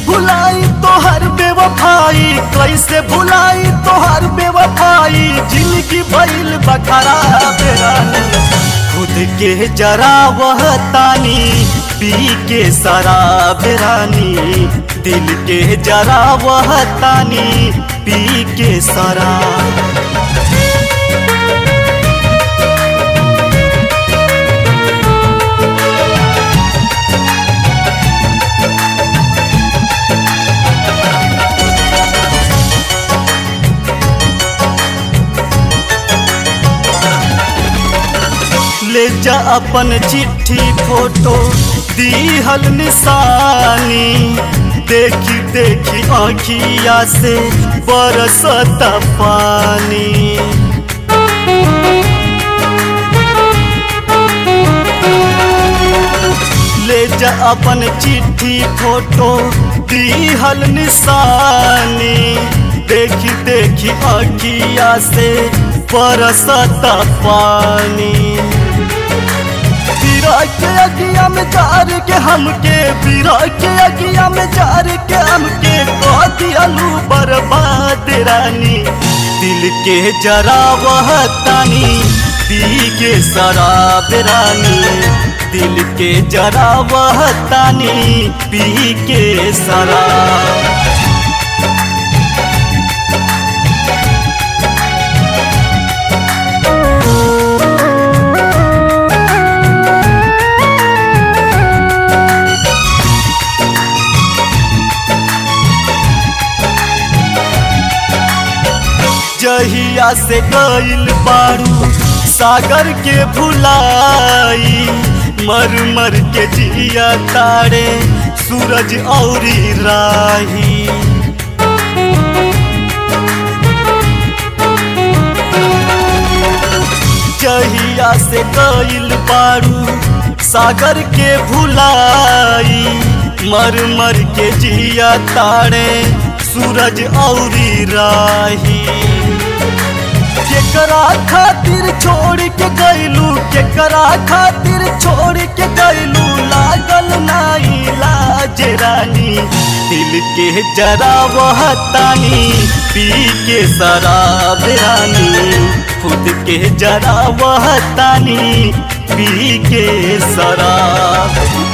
भुलाई तोहर बेवफाई कैसे भुलाई तोहर बेवफाई जिंदगी भइल बखरा बेरानी खुद के जरा वह तानी पी के शराब रानी दिल के जरा वह तानी पी के शराब ले जा अपन चिट्ठी फोटो दीहल निशानी देखी देखी आँखिया से बरसता पानी ले जा अपन चिट्ठी फोटो दीहल निशानी देखी देखी आँखिया से बरसता पानी पीरा के अगिया में जार के हमके पीरा के अगिया में जार के हमके कह दियालू बर्बाद रानी दिल के जरा वह तानी पी के शराब रानी दिल के जरा वह तानी पी के शराब जहिया से गईल बारू सागर के भुलाई मर मर के जिया तारे सूरज औरी राही जहिया से गईल बारू सागर के भुलाई मर मर के जिया तारे सूरज औरी राही केकरा खातिर छोड़ के गैलू केकरा खातिर छोड़ के गैलू लागल नाई लाज रानी दिल के जरा वह तानी पी के शराब रानी खुद के जरा वह तानी पी के शराब